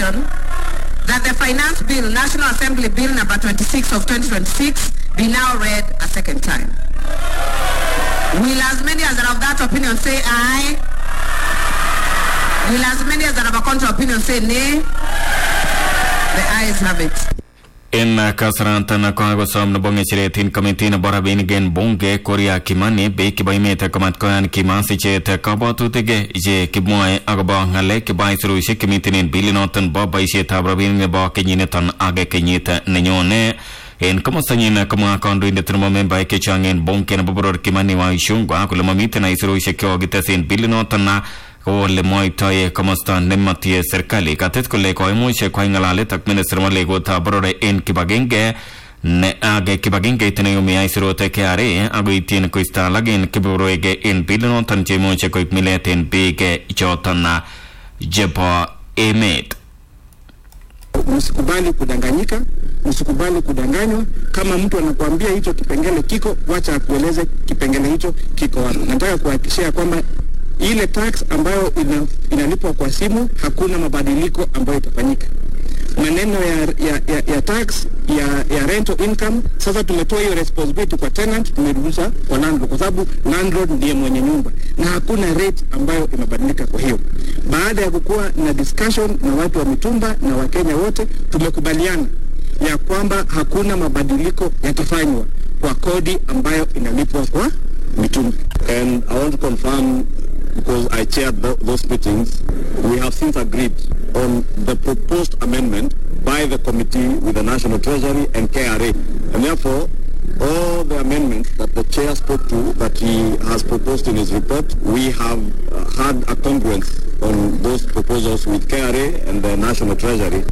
motion that the Finance Bill, National Assembly Bill number 26 of 2026 be now read a second time. Will as many as are of that opinion say aye? Will as many as are of a contrary opinion say nay? The ayes have it. en kasaratan kokakosom nebo ng'echeret en komiti nebo rabinik en bunge Kuria Kimani biik chebo emet komatkoyan kimasichet kabwatutik che kimwoe akobo ng'alek chebo aisurushek chemiten en bilinoton bo boisietab rabinik nebo kenyiniton ak kenyit nenyone en komostanyin komwa kandoindet nebo membaek chechang en bunge nebo boror Kimani Waishungwa kole mamiten aisurushek chekokites en bilinoton kole mwoitoi komosta nematie serikali katet kole koimuch kwai ng'alalet ak minister nebo legotab boror en kibagenge ne age kibagengeit neyumi aisurut KRA akoityin koisto alak en kebeberwek en bilinoton cheimuche koib milet en biik choton chebo emet Msikubali kudanganyika, msikubali kudanganywa. Kama mtu anakuambia hicho kipengele kiko, wacha akueleze kipengele hicho kiko wapi. Nataka kuhakikishia kwamba ile tax ambayo ina, inalipwa kwa simu hakuna mabadiliko ambayo itafanyika. Maneno ya, ya, ya, ya tax ya, ya rental income, sasa tumetoa hiyo responsibility kwa tenant, tumerudisha kwa landlord, kwa sababu landlord ndiye mwenye nyumba na hakuna rate ambayo imebadilika. Kwa hiyo baada ya kukuwa na discussion na watu wa mitumba na Wakenya wote, tumekubaliana ya kwamba hakuna mabadiliko yatafanywa kwa kodi ambayo inalipwa kwa mitumba. And I want to confirm, because I chaired tho- those meetings, we have since agreed on the proposed amendment by the committee with the National Treasury and KRA. And therefore, all the amendments that the chair spoke to, that he has proposed in his report, we have uh, had a congruence on those proposals with KRA and the National Treasury.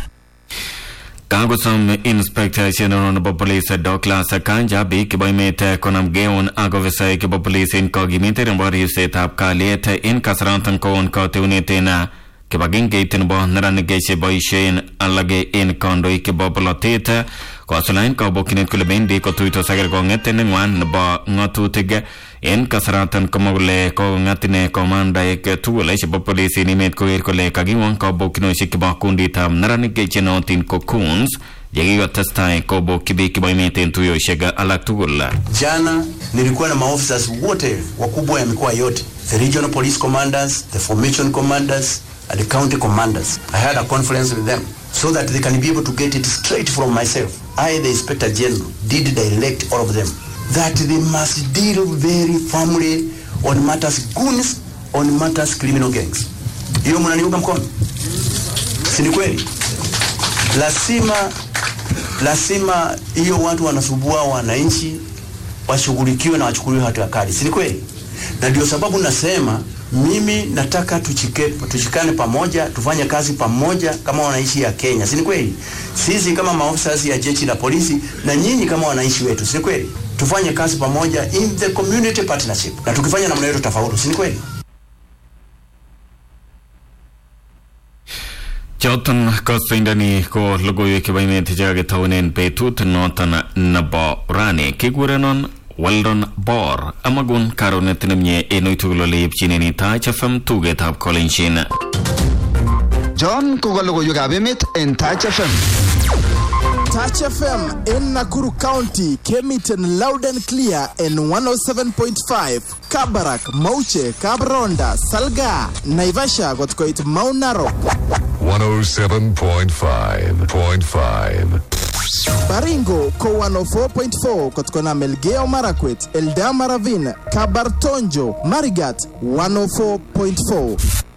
kakosom inspector general nebo police Douglas Kanja biik chebo emet konam geun ak ofisaek chebo police en kokimitet nebo ribsetab kalyet en kasaratan kowon kateunet en kibagengeit nebo neranik cheboisien alak en kandoik chebo bolotet kosulaen kabokyinet kole bendi kotuitos ak kerkong'et neng'wan nebo ng'atutik en kasaratan komwa kole kokong'at ine komandaek tugul chebo polis en emet koker kole kakiwon kabokyinosiek chebo kunditab neranik chenootin ko coons yekikotestai kobokyi biik chebo emet en tuyosiek alak tugul Jana nilikuwa na maofficers wote wakubwa ya mikoa yote, the regional police commanders, the formation commanders, and the county commanders. I had a conference with them so that they can be able to get it straight from myself. I, the inspector general, did direct all of them that they must deal very firmly on matters goons, on matters criminal gangs. Hiyo mnaniunga mkono, si ni kweli? Lazima lazima hiyo watu wanasumbua wananchi washughulikiwe na wachukuliwe hatua kali, si ni kweli? Na ndio sababu nasema mimi nataka tuchike, tushikane pamoja, tufanye kazi pamoja kama wananchi ya Kenya, si ni kweli? Sisi kama maofisa ya jeshi la polisi na nyinyi kama wananchi wetu, si ni kweli? Tufanye kazi pamoja in the community partnership, na tukifanya namna hiyo tutafaulu, si ni kweli? choton kosoindoni ko logoiwek chebo emet chekakitaunen betut noton nebo rani kikurenon Weldon Bor amagun karonet nemie en uitugul ole ipchinen Taach FM tugetab Kolenjin John koka logoiwekab emet en Taach FM. Touch FM in Nakuru County came it in loud and clear in 107.5. Kabarak, Mauche, Kabronda, Salga, Naivasha got quite Mount Narok. 107.5.5. Baringo ko 104.4 kutokana Melgeo Marakwet, Eldama Ravine, Kabartonjo, Marigat 104.4.